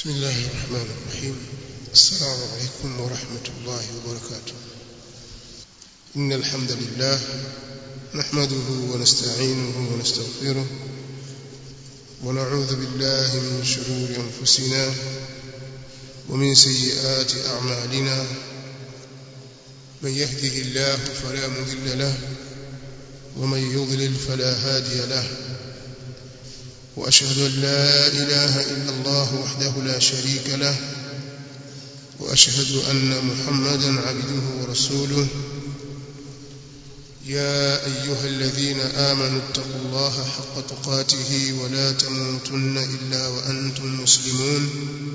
بسم الله الرحمن الرحيم السلام عليكم ورحمة الله وبركاته إن الحمد لله نحمده ونستعينه ونستغفره ونعوذ بالله من شرور أنفسنا ومن سيئات أعمالنا من يهده الله فلا مضل له ومن يضلل فلا هادي له وأشهد أن لا إله إلا الله وحده لا شريك له وأشهد أن محمدا عبده ورسوله يا أيها الذين آمنوا اتقوا الله حق تقاته ولا تموتن إلا وأنتم مسلمون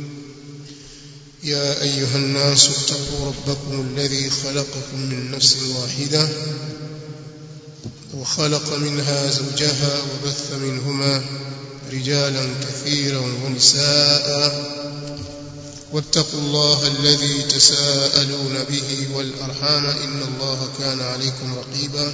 يا أيها الناس اتقوا ربكم الذي خلقكم من نفس واحدة وخلق منها زوجها وبث منهما رجالا كثيرا ونساء واتقوا الله الذي تساءلون به والأرحام إن الله كان عليكم رقيبا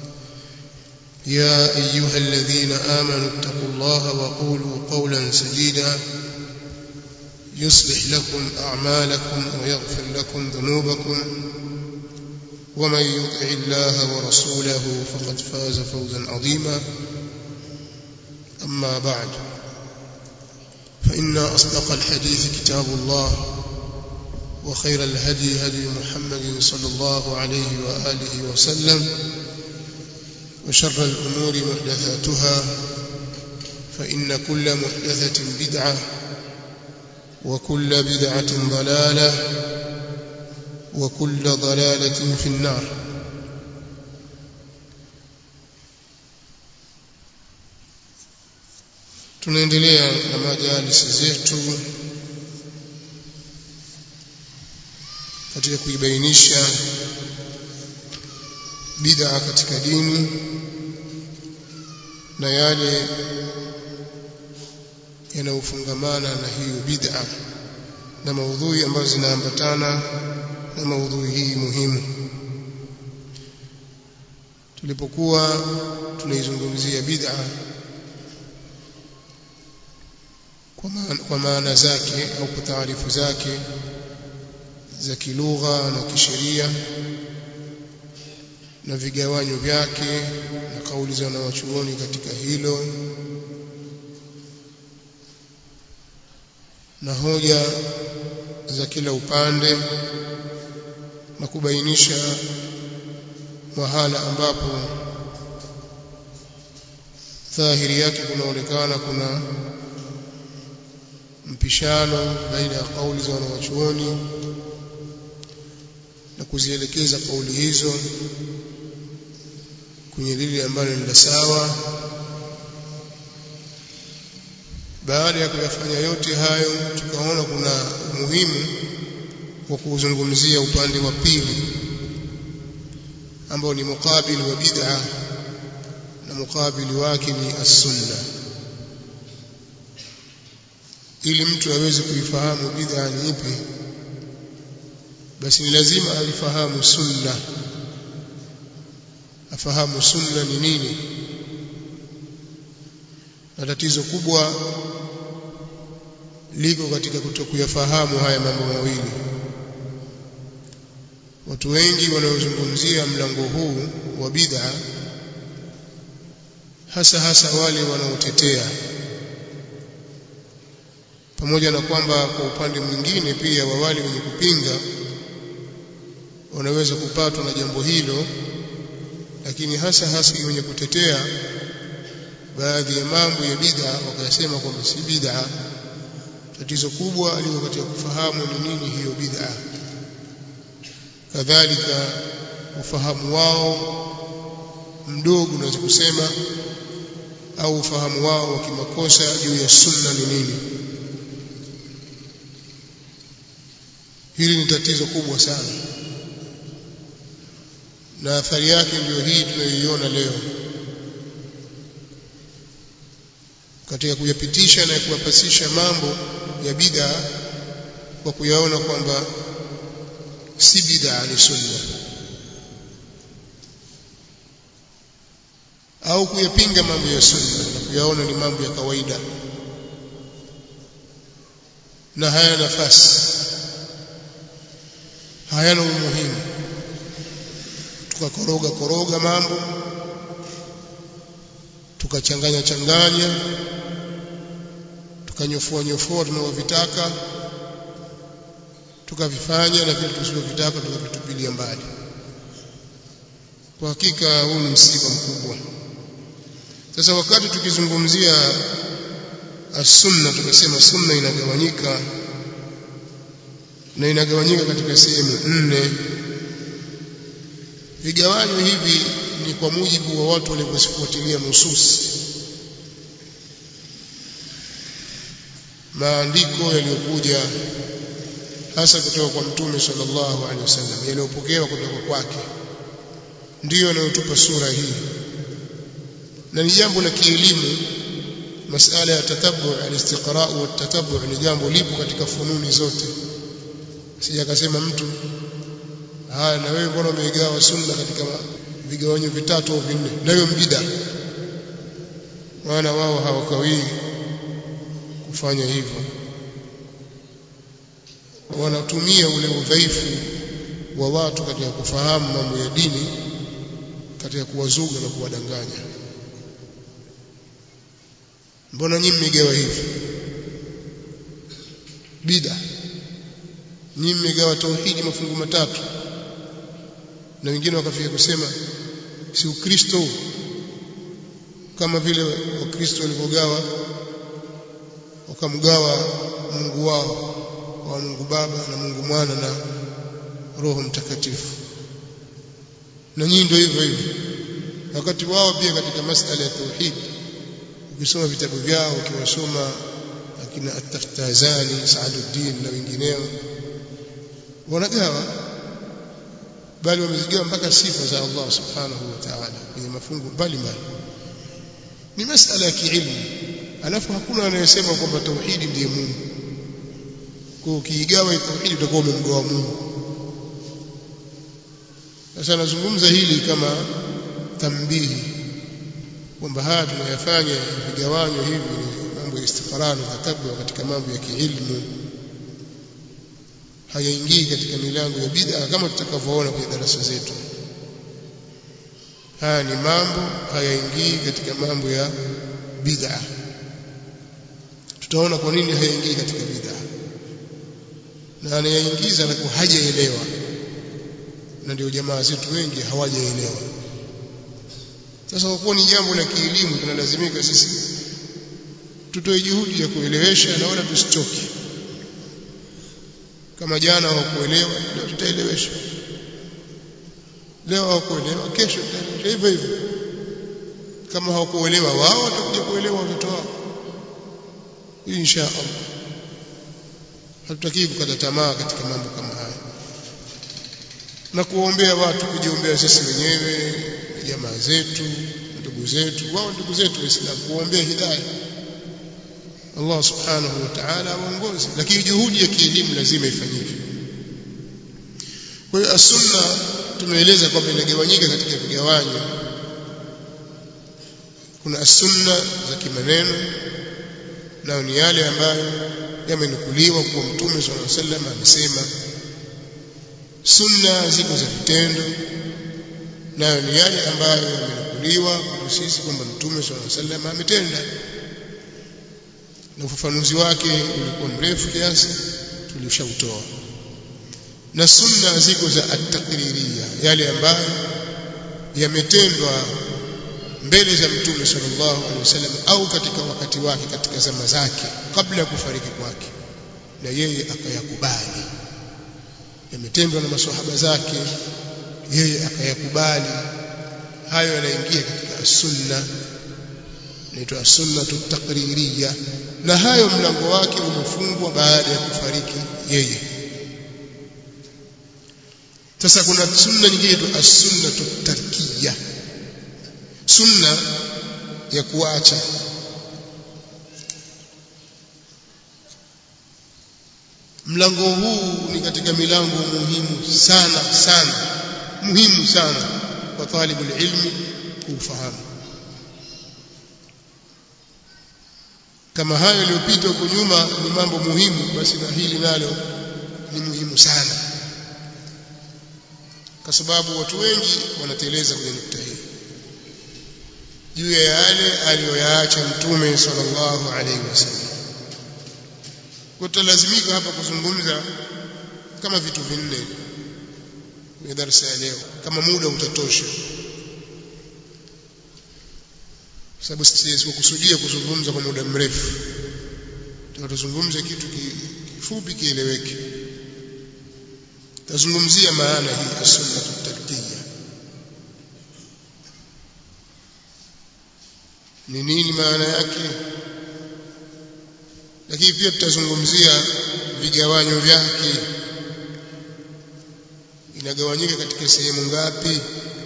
يا أيها الذين آمنوا اتقوا الله وقولوا قولا سديدا يصلح لكم أعمالكم ويغفر لكم ذنوبكم ومن يطع الله ورسوله فقد فاز فوزا عظيما أما بعد فإن أصدق الحديث كتاب الله وخير الهدي هدي محمد صلى الله عليه وآله وسلم وشر الأمور محدثاتها فإن كل محدثة بدعة وكل بدعة ضلالة وكل ضلالة في النار tunaendelea na majalisi zetu katika kuibainisha bid'a katika dini na yale yanayofungamana na hiyo bid'a na maudhui ambazo zinaambatana na maudhui hii muhimu tulipokuwa tunaizungumzia bid'a kwa maana, kwa maana zake au kwa taarifu zake za kilugha na kisheria na vigawanyo vyake na kauli za wanawachuoni katika hilo na hoja za kila upande na kubainisha mahala ambapo dhahiri yake kunaonekana kuna mpishano baina ya kauli za wanawachuoni na kuzielekeza kauli hizo kwenye lile ambalo ni la sawa baada ya kuyafanya yote hayo tukaona kuna umuhimu wa kuzungumzia upande wa pili ambao ni mukabili wa bid'a na mukabili wake ni as-sunna ili mtu aweze kuifahamu bid'a ni ipi basi ni lazima alifahamu sunna afahamu sunna ni nini na tatizo kubwa liko katika kutokuyafahamu haya mambo mawili watu wengi wanaozungumzia mlango huu wa bid'a hasa hasa wale wanaotetea pamoja na kwamba kwa upande mwingine pia wa wale wenye kupinga wanaweza kupatwa na jambo hilo lakini hasa hasa wenye kutetea baadhi ya mambo ya bid'a wakasema kwamba si bid'a tatizo kubwa liko katika kufahamu ni nini hiyo bid'a kadhalika ufahamu wao mdogo unaweza kusema au ufahamu wao wa kimakosa juu ya sunna ni nini hili ni tatizo kubwa sana na athari yake ndiyo hii tunayoiona leo katika kuyapitisha na kuyapasisha mambo ya bid'a kwa kuyaona kwamba si bid'a ni sunna au kuyapinga mambo ya sunna na kuyaona ni mambo ya kawaida na hayana nafasi hayana umuhimu tukakoroga koroga mambo tukachanganya changanya tukanyofua nyofua tunavyovitaka tukavifanya na vile tusivyovitaka tukavitupilia mbali kwa hakika huu ni msiba mkubwa sasa wakati tukizungumzia as-sunna tukasema sunna inagawanyika na inagawanyika katika sehemu nne vigawanyo hivi ni kwa mujibu wa watu walivyofuatilia nusus maandiko yaliyokuja hasa kutoka kwa mtume sallallahu alaihi wasallam yaliyopokewa kutoka kwake ndiyo yanayotupa sura hii na ni jambo la kielimu masala ya tatabu al-istiqra wa tatabu ni jambo lipo katika fununi zote sija akasema mtu haya na wewe mbona umeigawa sunna katika vigawanyo vitatu au vinne na hiyo mbida maana wao hawakawii kufanya hivyo wanatumia ule udhaifu wa watu katika kufahamu mambo ya dini katika kuwazuga na kuwadanganya mbona nyinyi mmegawa hivi bida nyinyi mmegawa tauhidi mafungu matatu na wengine wakafika kusema si ukristo kama vile wakristo walivyogawa wakamgawa Mungu wao wa Mungu Baba na Mungu Mwana na Roho Mtakatifu na nyinyi ndio hivyo hivyo wakati wao pia katika masala ya tauhid ukisoma vitabu vyao ukiwasoma akina at-Taftazani Saaduddin na wengineo wanagawa bali wamezigawa mpaka sifa za Allah subhanahu wa ta'ala kwenye mafungu mbalimbali ni masala ya kiilmu alafu hakuna anayesema kwamba tauhidi ndiye Mungu kwa ukiigawa tauhidi utakuwa umemgawa Mungu sasa nazungumza hili kama tambihi kwamba haya tunayafanya vigawanyo hivi ni mambo ya istiqrari na tabu katika mambo ya kiilmu hayaingii katika milango ya bid'a kama tutakavyoona kwenye darasa zetu haya ni mambo hayaingii katika mambo ya bid'a tutaona kwa nini hayaingii katika bid'a na anayaingiza anakuwa hajaelewa na ndio jamaa zetu wengi hawajaelewa sasa kwa kuwa ni jambo la kielimu tunalazimika sisi tutoe juhudi ya kuelewesha na wala tusichoke kama jana hawakuelewa leo tutaelewesha leo hawakuelewa kesho tutaelewesha hivyo hivyo kama hawakuelewa wao watakuja kuelewa watoto wao insha Allah hatutaki kukata tamaa katika mambo kama haya na kuombea watu kujiombea sisi wenyewe jamaa zetu ndugu zetu wao ndugu zetu waislamu kuombea hidayah Allah subhanahu wa ta'ala aongoze lakini juhudi ya kielimu lazima ifanyike kwa hiyo as-sunna tumeeleza kwamba inagawanyika katika vigawanyo kuna as-sunna za kimaneno nayo ni yale ambayo yamenukuliwa kwa mtume sallallahu alaihi wasallam amesema sunna ziko za vitendo nayo ni yale ambayo yamenukuliwa kwa sisi kwamba mtume sallallahu alaihi wasallam ametenda na ufafanuzi wake ulikuwa mrefu kiasi tulishautoa na sunna ziko za at-taqririya yale ambayo yametendwa mbele za mtume sallallahu alaihi wasallam au katika wakati wake katika zama zake kabla ya kufariki kwake na yeye akayakubali yametendwa na maswahaba zake yeye akayakubali hayo yanaingia katika sunna inaitwa sunnatu taqririya na hayo mlango wake umefungwa baada ya kufariki yeye sasa kuna sunna nyingine tu as-sunnatu tarkiya sunna ya kuacha mlango huu ni katika milango muhimu sana sana muhimu sana kwa talibul ilmi kufahamu kama hayo yaliyopita huko nyuma ni mambo muhimu basi na hili nalo ni muhimu sana kwa sababu watu wengi wanateleza kwenye nukta hii juu ya yale aliyoyaacha mtume sallallahu alaihi wasallam kwa tutalazimika hapa kuzungumza kama vitu vinne kwenye darasa ya leo kama muda utatosha sababu sikukusudia kuzungumza kwa muda mrefu tutazungumza kitu kifupi kieleweke tazungumzia maana hii sunna tarkiya ni nini maana yake lakini pia tutazungumzia vigawanyo vyake inagawanyika katika sehemu ngapi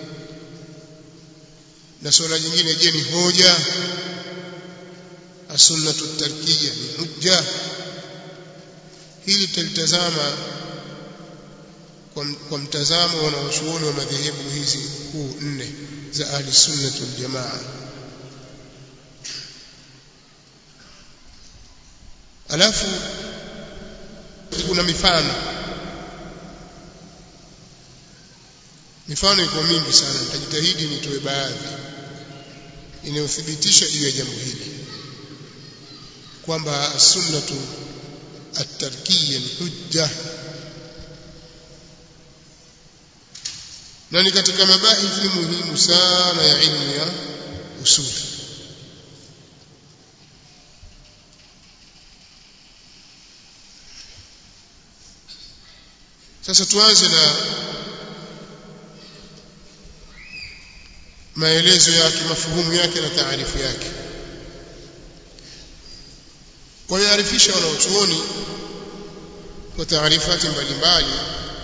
na swala jingine je ni hoja as-sunnatu tarkiya ni hujja hili tutalitazama kwa, kwa mtazamo wa wanachuoni wa madhehebu hizi kuu nne za ahli sunnah wal jamaa alafu kuna mifano mifano iko mingi sana nitajitahidi nitoe baadhi inayothibitisha juu ya jambo hili kwamba sunnatu at-tarkiyya ni hujja na ni katika mabahithi muhimu sana ya ilmu ya usul sasa tuanze na maelezo yake mafuhumu yake na taarifu yake wamearifisha wanaochuoni kwa taarifati mbalimbali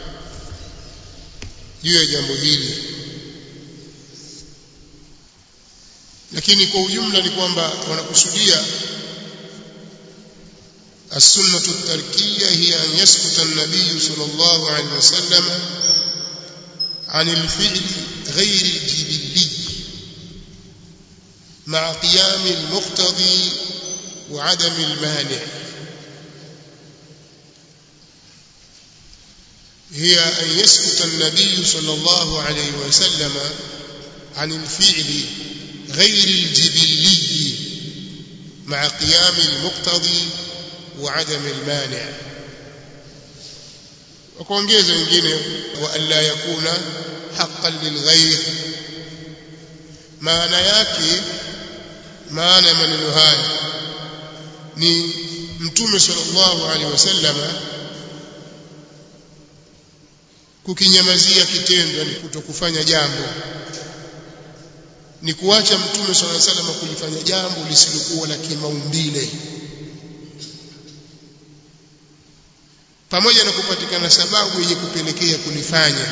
juu ya jambo hili lakini kwa ujumla ni kwamba wanakusudia السنة التركية هي أن يسكت النبي صلى الله عليه وسلم عن الفعل غير الجبلي مع قيام المقتضي وعدم المانع هي أن يسكت النبي صلى الله عليه وسلم عن الفعل غير الجبلي مع قيام المقتضي وعدم المانع وكونجeza wengine wa alla yakuna haqqan lilghayr maana yake maana maneno haya ni mtume sallallahu alaihi wasallama kukinyamazia kitendo ni kutokufanya jambo ni kuacha mtume sallallahu alaihi wasallam kulifanya jambo lisilokuwa la kimaumbile pamoja na kupatikana sababu yenye kupelekea kulifanya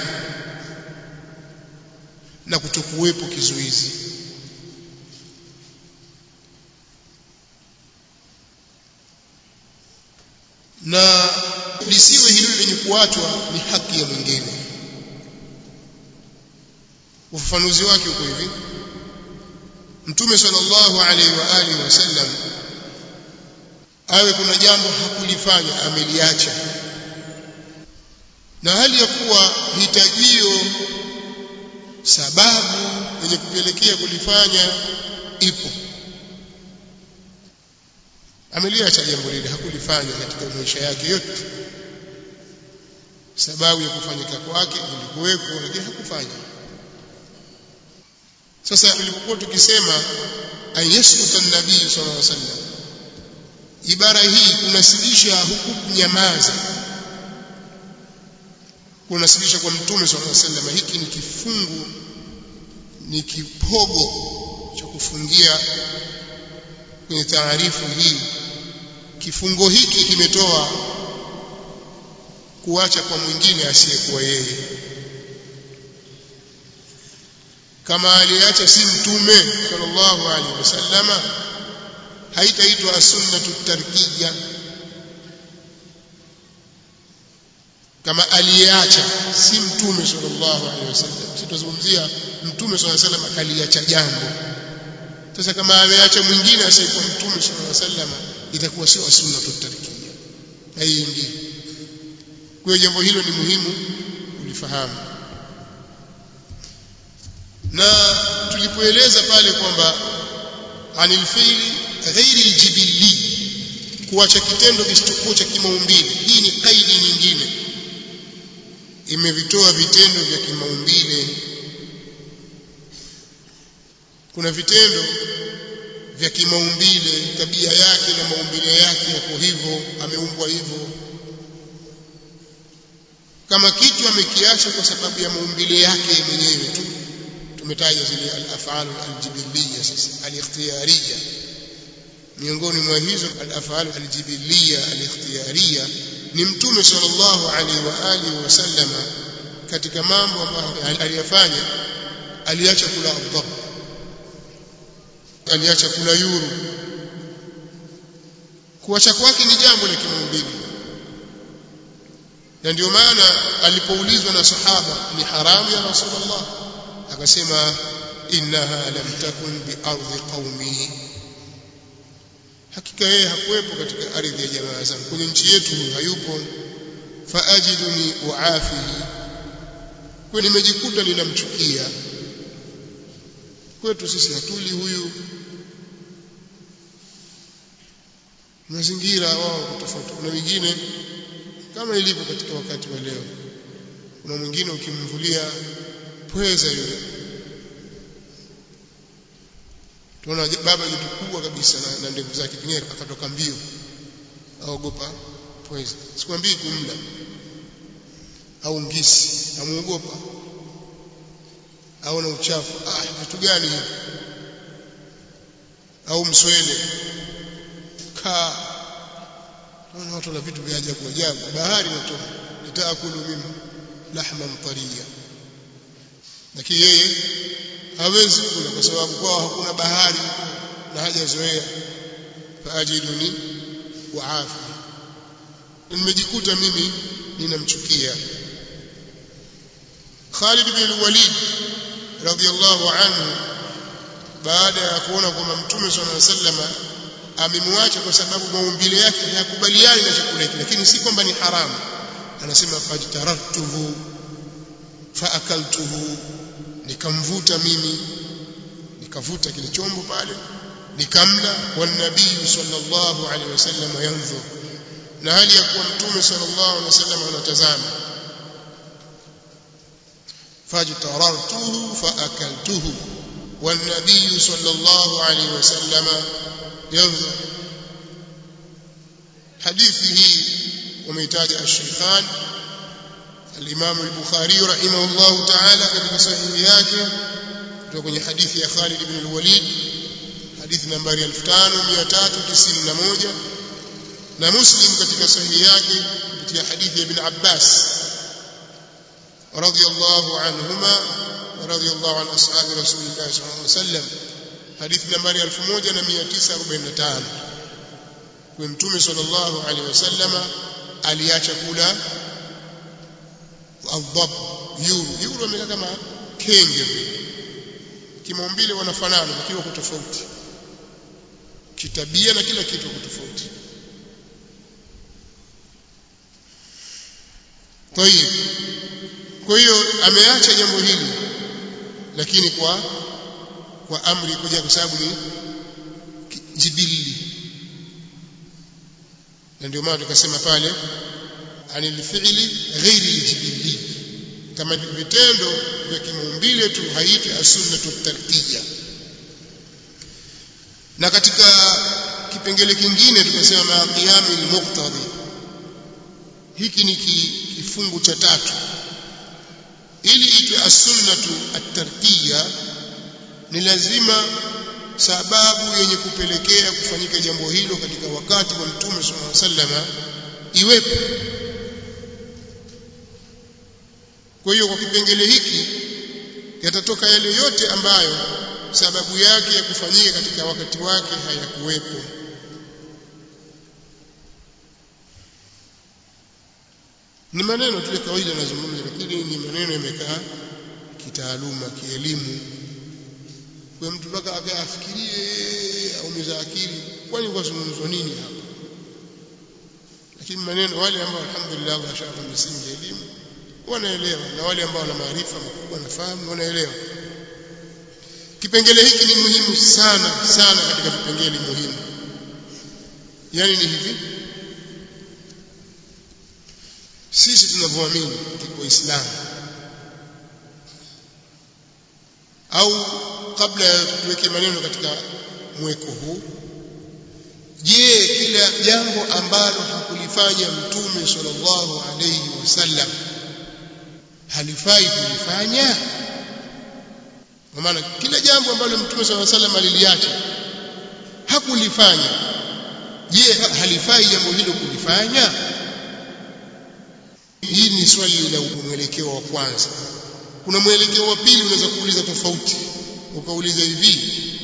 na kutokuwepo kizuizi na lisiwe hilo lenye kuachwa ni haki ya mwingine ufafanuzi wake uko hivi mtume sallallahu alaihi wa alihi wasallam awe kuna jambo hakulifanya ameliacha na hali ya kuwa hitajio sababu yenye kupelekea kulifanya ipo ameliacha jambo lile hakulifanya katika maisha yake yote sababu ya kufanyika kwake ilikuwepo lakini hakufanya sasa tulipokuwa tukisema ayaskuta nabii sallallahu alaihi wasallam ibara hii kunasibisha huku kunyamaza kunasibisha kwa mtume sallallahu alaihi wasallam hiki ni kifungu ni kipogo cha kufungia kwenye taarifu hii kifungo hiki kimetoa kuacha kwa mwingine asiyekuwa yeye kama aliacha si mtume sallallahu alaihi wasallama haitaitwa sunnatu tarkiya kama aliacha si mtume sallallahu alaihi wasallam sitazungumzia mtume sallallahu alaihi wasallam akaliacha jambo sasa kama ameacha mwingine asiyekuwa mtume sallallahu alaihi wasallam itakuwa sio sunna tutarkia haiingii kwa hiyo jambo hilo ni muhimu ulifahamu na tulipoeleza pale kwamba anil fi'li ghairi aljibilli kuacha kitendo kisichokuwa cha kimaumbile hii ni kaidi nyingine imevitoa vitendo vya kimaumbile kuna vitendo vya kimaumbile tabia yake na maumbile yake yako hivyo ameumbwa hivyo kama kitu amekiacha kwa sababu ya maumbile yake mwenyewe tu tumetaja zile al-af'al al-jibiliyya sasa al-ikhtiyariyya miongoni mwa hizo al-af'al al-jibiliyya al-ikhtiyariyya ni mtume sallallahu alaihi wa alihi wasallama katika mambo ambayo aliyafanya aliacha kula adhab aliacha kula yuru kuacha kwake ni jambo la kimaumbile na ndio maana alipoulizwa na sahaba ni haramu ya rasulullah akasema innaha lam takun bi ardi qaumi hakika yeye hakuwepo katika ardhi ya jamaa zangu kwenye nchi yetu hayupo faajiduni uafihi kwa nimejikuta ninamchukia kwetu sisi hatuli huyu mazingira wao tofauti kuna wengine kama ilivyo katika wakati wa leo kuna mwingine ukimvulia pweza yule tunaona baba jitu kubwa kabisa na, na ndevu zake pengine akatoka mbio aogopa pweza sikwambii kumla au ngisi amuogopa au na uchafu ah vitu gani hivi au mswele kaa naona watu na vitu vya ajabu ajabu bahari natoa nitaakulu mimi lahman tariya lakini yeye hawezi kula kwa sababu kwao hakuna bahari na hajazoea faajiduni wa afi nimejikuta mimi ninamchukia Khalid bin Walid radhiyallahu anhu baada ya kuona kwamba Mtume صلى الله عليه وسلم amemwacha kwa sababu maumbile yake hayakubaliani na chakula hiki lakini si kwamba ni haramu anasema fajtaratuhu faakaltuhu nikamvuta mimi nikavuta kile chombo pale nikamla wan nabii sallallahu alaihi wasallam yanzur na hali ya kuwa mtume sallallahu alaihi wasallam anatazama fajtarartuhu faakaltuhu wan nabii sallallahu alaihi wasallam yanzur hadithi hii umeitaja ash-shaykhan الإمام البخاري رحمه الله تعالى katika sahihi yake kutoka kwenye hadithi ya Khalid ibn al-Walid hadithi nambari 5391 na Muslim katika sahihi yake kupitia hadithi ya Ibn Abbas radiyallahu anhuma radiyallahu an ashabi Rasulillah sallallahu alaihi wasallam hadithi nambari 1945 kwa mtume sallallahu alaihi wasallam aliacha kula adhab yuru yuru amekaa kama kenge vile kimaumbile wanafanana lakini wako tofauti kitabia na kila kitu wako tofauti kwa hiyo kwa hiyo ameacha jambo hili lakini kwa kwa amri kuja kwa sababu ni jibili na ndio maana tukasema pale anil fi'li ghairi aljibili kama vitendo vya kimaumbile tu haiti as-sunnatu tarkiyya na katika kipengele kingine tukasema ma qiyami al-muqtadi hiki ni kifungu cha tatu ili itwe as-sunnatu at-tarkiyya ni lazima sababu yenye kupelekea kufanyika jambo hilo katika wakati wa mtume sallallahu alaihi wasallam iwepo kwa hiyo kwa kipengele hiki yatatoka yale yote ambayo sababu yake ya kufanyika katika wakati wake hayakuwepo ni maneno tu ya kawaida nazungumza lakini ni maneno yamekaa kitaaluma kielimu kwa mtu mpaka akafikirie aumiza akili kwani kwa zungumzo nini hapa lakini maneno wale ambao alhamdulillah washaka misingi ya elimu wanaelewa na wale ambao wana maarifa makubwa na fahamu wanaelewa kipengele hiki ni muhimu sana sana katika vipengele muhimu yani ni hivi sisi tunavyoamini waislamu au kabla ya tuweke maneno katika mweko huu je kila jambo ambalo hakulifanya mtume sallallahu alayhi wasallam halifai kulifanya kwa maana kila jambo ambalo mtume sallallahu alayhi wasallam aliliacha hakulifanya je halifai jambo hilo kulifanya hii ni swali la mwelekeo wa kwanza kuna mwelekeo wa pili unaweza kuuliza tofauti ukauliza hivi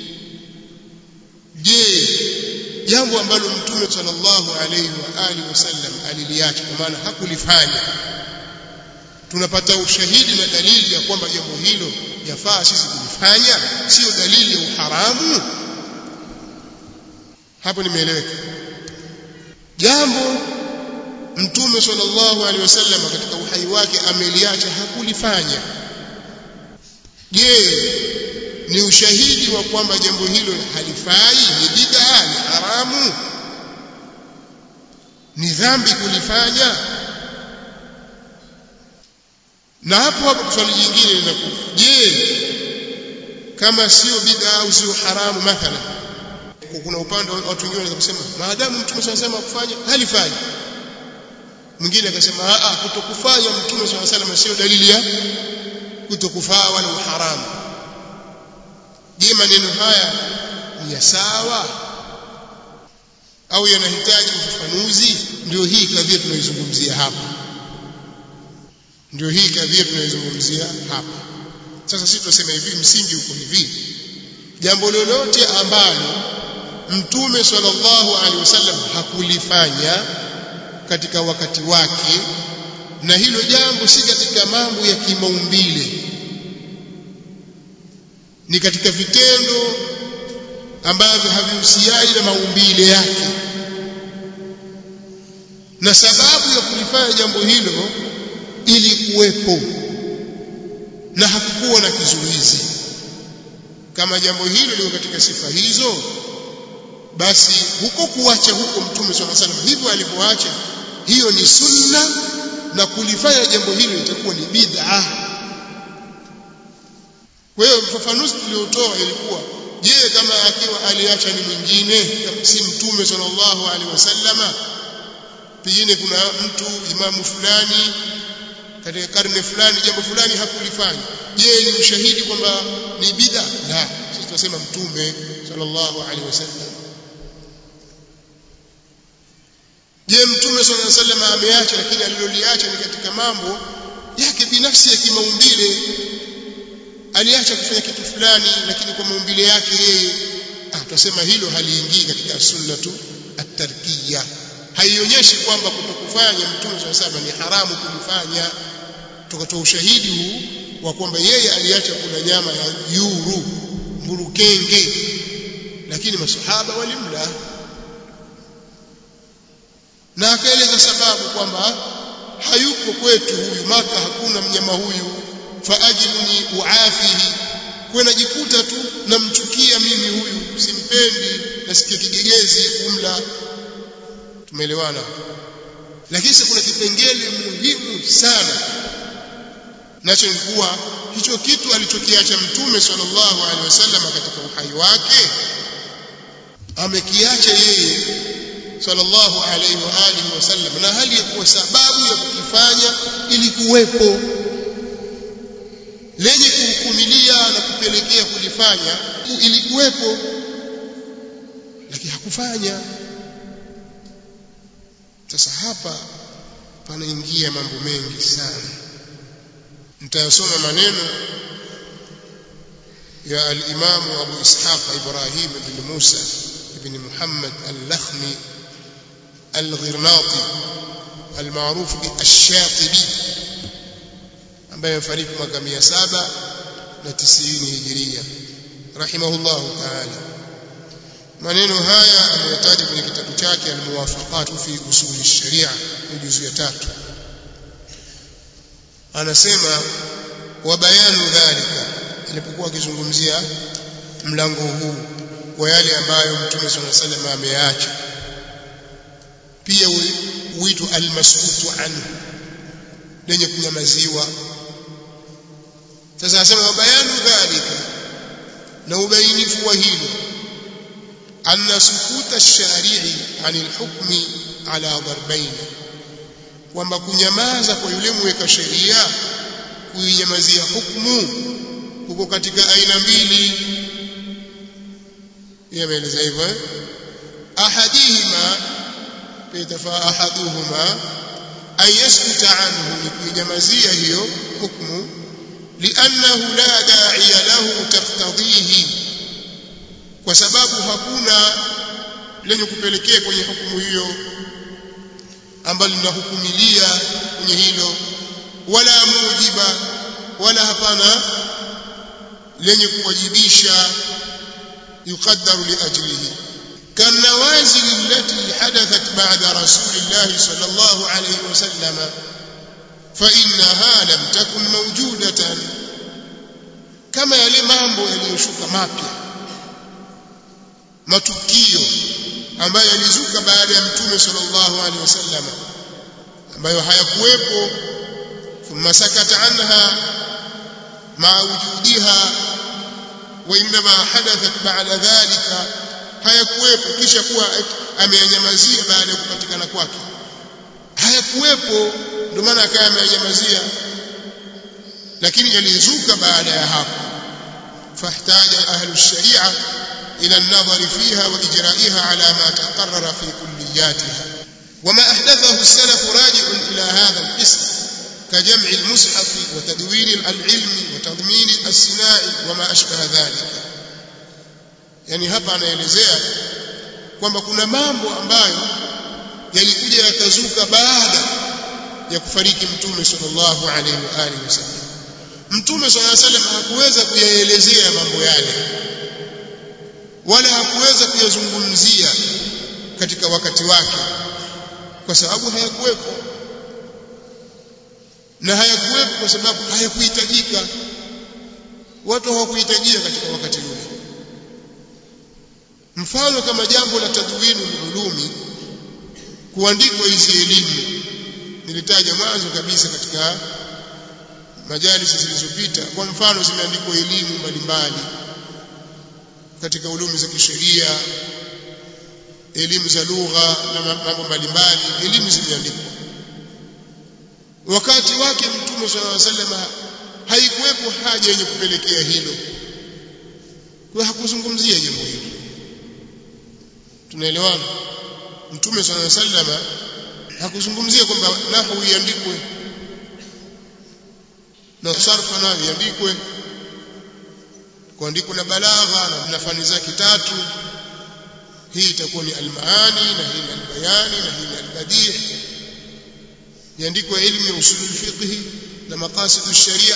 je jambo ambalo mtume sallallahu alayhi wa alihi wasallam aliliacha kwa maana hakulifanya tunapata ushahidi na dalili ya kwamba jambo hilo yafaa sisi kulifanya sio dalili ya uharamu hapo nimeeleweka jambo mtume sallallahu alaihi wasallam katika uhai wake ameliacha hakulifanya je ni ushahidi wa kwamba jambo hilo halifai ni bid'a ni haramu ni dhambi kulifanya na hapo hapo swali jingine linakuja je kama sio bid'a au sio haramu mathalan kuna upande watu wengine wanaweza kusema maadamu mtume anasema kufanya halifai mwingine akasema a kutokufanya mtume swalla salam sio dalili ya kutokufaa wala uharamu je maneno haya ni ya sawa au yanahitaji ufafanuzi ndio hii kadhia tunaizungumzia hapa ndio hii kadhia tunaizungumzia hapa sasa sisi tunasema hivi msingi uko hivi jambo lolote ambalo mtume sallallahu alaihi wasallam hakulifanya katika wakati wake na hilo jambo si katika mambo ya kimaumbile ni katika vitendo ambavyo havihusiani na maumbile yake na sababu ya kulifanya jambo hilo ilikuwepo na hakukuwa na kizuizi kama jambo hilo liko katika sifa hizo basi huko kuacha huko mtume swalla salam hivyo alivyoacha hiyo ni sunna na kulifanya jambo hilo itakuwa ni bid'a kwa hiyo mfafanuzi tuliotoa ilikuwa je kama akiwa aliacha ni mwingine si mtume sallallahu alaihi wasallama pengine kuna mtu imamu fulani katika karne fulani jambo fulani hakulifanya je ni ushahidi kwamba ni bid'a la sisi tunasema mtume sallallahu alaihi wasallam je mtume sallallahu alaihi wasallam ameacha lakini aliloliacha ni katika mambo yake binafsi ya kimaumbile aliacha kufanya kitu fulani lakini kwa maumbile yake yeye ah tutasema hilo haliingii katika sunnatu at-tarkiyya haionyeshi kwamba kutokufanya mtume sallallahu alaihi wasallam ni haramu kulifanya tukatoa ushahidi huu wa kwamba yeye aliacha kula nyama ya yuru mburukenge lakini masahaba walimla na akaeleza sababu kwamba hayuko kwetu huyu maka hakuna mnyama huyu faajilni uafihi kwa najikuta tu namchukia mimi huyu simpendi nasikia kigegezi kumla tumeelewana lakini kuna kipengele muhimu sana nacho ni kuwa hicho kitu alichokiacha mtume sallallahu alaihi wasallam katika uhai wake amekiacha yeye sallallahu alaihi wa alihi wasallam na hali ya kuwa sababu ya kukifanya ilikuwepo lenye kuhukumilia na kupelekea kulifanya ilikuwepo lakini hakufanya sasa hapa panaingia mambo mengi sana nitayasoma maneno ya al-Imam Abu Ishaq Ibrahim ibn Musa ibn Muhammad al-Lakhmi al-Ghirnati al-maarufu bi-Ash-Shatibi ambaye amefariki mwaka 790 Hijiria rahimahullahu ta'ala maneno haya ameyataja kwenye kitabu chake al-muwafaqat fi usul ash-sharia juzu ya tatu anasema wa bayanu dhalika alipokuwa akizungumzia mlango huu wa yale ambayo Mtume صلى الله عليه وسلم ameyaacha pia uitu almaskutu anhu lenye kunyamaziwa sasa anasema wa bayanu dhalika na ubainifu wa hilo anna sukuta ash-shari'i 'anil hukmi ala darbayn kwamba kunyamaza kwa yule mweka sheria kuinyamazia hukumu huko katika aina mbili yameeleza hivyo eh? ahadihima pitafaa ahaduhuma an yaskuta anhu ni kuinyamazia hiyo hukumu liannahu la da'iya lahu taftadhihi kwa sababu hakuna lenye kupelekea kwenye hukumu hiyo ambalo linahukumilia kwenye hilo wala mujiba wala hapana lenye kuwajibisha يقدر لأجله كالنوازل التي حدثت بعد رسول الله صلى الله عليه وسلم فإنها لم تكن موجودة كما yale mambo yaliyoshuka mapya matukio ambayo yalizuka baada ya mtume sallallahu alaihi wasallam ambayo hayakuwepo thumma sakata anha ma wujudiha وإنما حدثت بعد ذلك hayakuwepo kisha kuwa ameyanyamazia baada ya kupatikana kwake hayakuwepo ndio maana akawa ameyanyamazia lakini yalizuka baada ya hapo fahtaja ahlu sharia ila an-nadhari fiha wa ijra'iha ala ma taqarrara fi kulliyatiha wama ahdathahu as-salaf raji'un ila hadha al-qism كجمع المصحف وتدوين العلم وتضمين الصناع وما أشبه ذلك yani hapa anaelezea kwamba kuna mambo ambayo yalikuja yakazuka baada ya kufariki mtume sallallahu alaihi wa alihi wasallam mtume sallallahu alaihi wasallam hakuweza kuyaelezea mambo yale wala hakuweza kuyazungumzia katika wakati wake kwa sababu hayakuwepo na hayakuwepo kwa sababu hayakuhitajika watu hawakuhitajia katika wakati ule mfano kama jambo la tadwinu ulumi kuandikwa hizi elimu nilitaja mwanzo kabisa katika majalisi zilizopita kwa mfano zimeandikwa elimu mbalimbali katika ulumi za kisheria elimu za lugha na mambo mbalimbali elimu zimeandikwa wakati wake mtume swalla sallam haikuwepo haja yenye kupelekea hilo kwa hakuzungumzia jambo hilo tunaelewana mtume swalla sallam hakuzungumzia kwamba nahwu iandikwe na sarfa nayo iandikwe kuandikwa na balagha na fani zake tatu hii itakuwa ni almaani na hii ni albayani na hii ni albadih iandikwe ilmu ya usulul fiqh na maqasid ash-sharia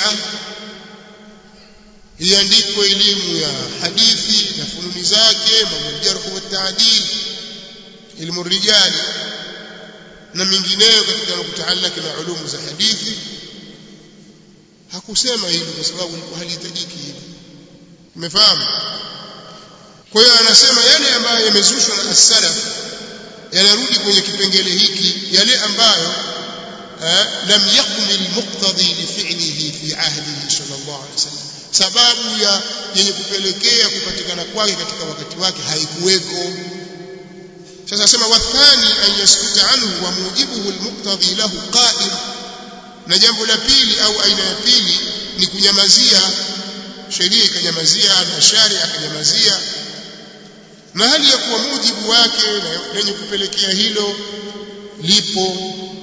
iandikwe elimu ya hadithi na fununi zake mambo jarh wa ta'dil ilmu rijali na mingineyo katika kutaalaki na ulumu za hadithi hakusema hili kwa sababu ilikuwa halihitajiki hili umefahamu kwa hiyo anasema yale ambayo yamezushwa na as-salaf yanarudi kwenye kipengele hiki yale ambayo lam yakmil muqtadi li fi'lihi fi ahdihi sallallahu alaihi wasallam sababu ya yenye kupelekea kupatikana kwake katika wakati wake haikuweko sasa nasema wathani an yaskuta anhu wa mujibuhu almuqtadi lahu qa'im na jambo la pili au aina ya pili ni kunyamazia sheria ikanyamazia na sharia akanyamazia na hali ya kuwa mujibu wake lenye kupelekea hilo lipo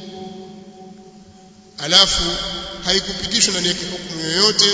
alafu haikupitishwa ndani yake hukumu yoyote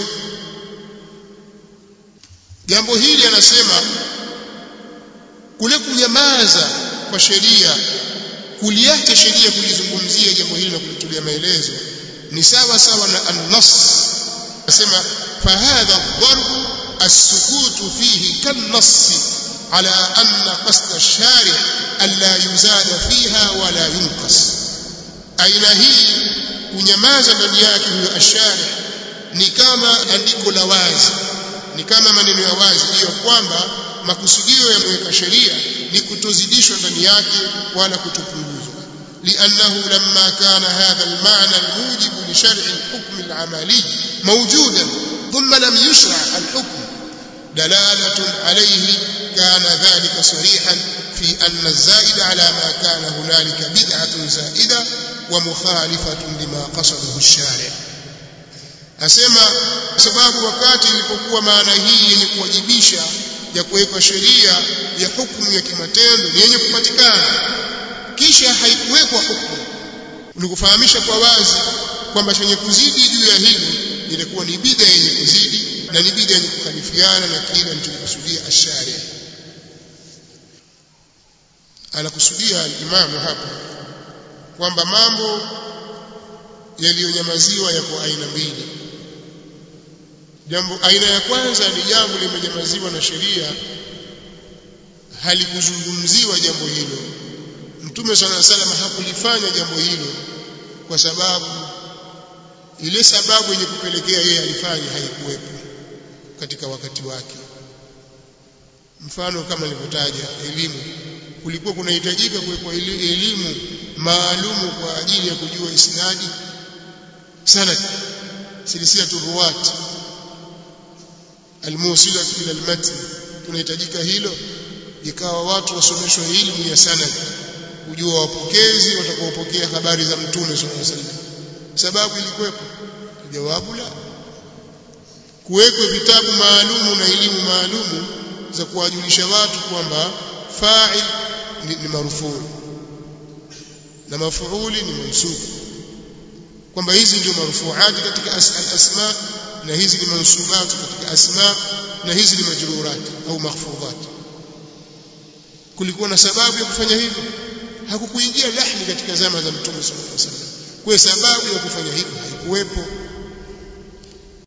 jambo hili anasema kule kunyamaza kwa sheria kuliacha sheria kulizungumzia jambo hili na kulitulia maelezo ni sawa sawa na an-nass anasema fahadha dharbu السكوت فيه كالنص على أن قصد الشارع ألا يزاد فيها ولا ينقص أين هي kunyamaza ndani yake huyo ashari ni kama andiko la wazi ni kama maneno ya wazi hiyo kwamba makusudio ya mweka sheria ni kutozidishwa ndani yake wala kutopunguzwa لأنه لما كان هذا المعنى الموجب لشرع الحكم العملي موجودا ثم لم يشرع الحكم دلالة عليه كان ذلك صريحا في أن الزائد على ما كان هنالك بدعة زائدة ومخالفة لما قصده الشارع asema sababu wakati ilipokuwa maana hii yenye kuwajibisha ya kuwekwa sheria ya hukumu ya kimatendo ni yenye kupatikana kisha haikuwekwa hukumu ni kufahamisha kwa wazi kwamba chenye kuzidi juu ya hili ilikuwa ni bid'a yenye kuzidi na ni bid'a yenye kukhalifiana na kile alichokusudia ashari anakusudia imamu hapa kwamba mambo yaliyonyamaziwa yako aina mbili jambo aina ya kwanza ni jambo limenyamaziwa na sheria halikuzungumziwa jambo hilo mtume sana salama hakulifanya jambo hilo kwa sababu ile sababu yenye kupelekea yeye alifanya haikuwepo katika wakati wake mfano kama nilivyotaja elimu kulikuwa kunahitajika kuwekwa elimu maalumu kwa ajili ya kujua isnadi sanad silsilatu ruwat almusila ila almatn kunahitajika hilo ikawa watu wasomeshwe elimu ya sanad kujua wapokezi watakaopokea habari za mtume sallallahu alaihi wasallam sababu ilikuwepo jawabu la kuwekwe vitabu maalumu na elimu maalumu za kuwajulisha watu kwamba fa'il ni, ni marufuu na mafuuli ni mansub kwamba hizi ndio marufuati katika al-asma na hizi ni mansubati katika asma na hizi ni majrurat au makhfudhat kulikuwa na sababu ya kufanya hivyo hakukuingia lahni katika zama za mtume sallallahu alaihi wasallam kwa sababu ya kufanya hivyo haikuwepo